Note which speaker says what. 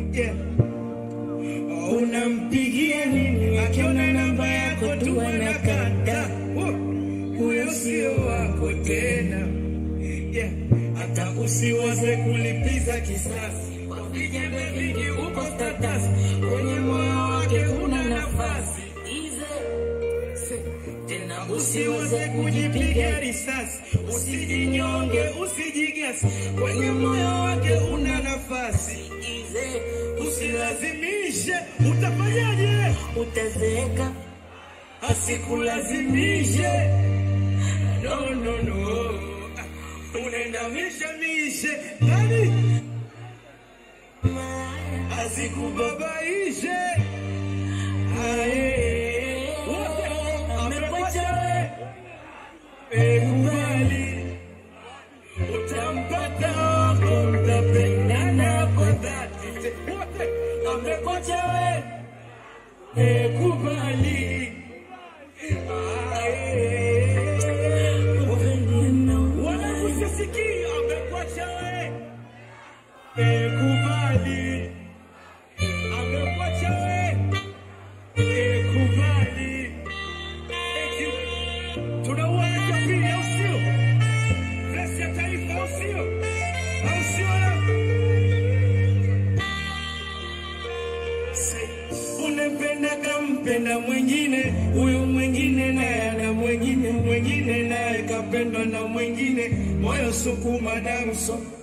Speaker 1: yeah. Unampigia nini akiona namba yako tu anakata? Huyo sio wako tena, yeah. Hata usiwaze kulipiza kisasi kwa vijembe vingi, uko status kwenye moyo wake una nafasi Easy. tena usiwaze kujipiga risasi, usijinyonge, usijigasi, kwenye moyo wake una nafasi Easy. Usilazimishe, utafanyaje? Utazeeka, asikulazimishe. No, no, no, unaenda mishe mishe nani asikubabaishe. Aye, wote amekuacha wewe, kubali utampata wako, mtapendana kwa dhati. Wote amekuacha wewe, kubali wanakusisikia amekuacha wewe, kubali amekuacha wewe, kubali. Thank you. Tunauana cha pili, au sio? Bless ya taifa, au sio? Au sio? Unampenda kampenda mwingine, huyu mwingine naye ana mwingine, mwingine naye kapendwa na mwingine, moyo sukuma damu so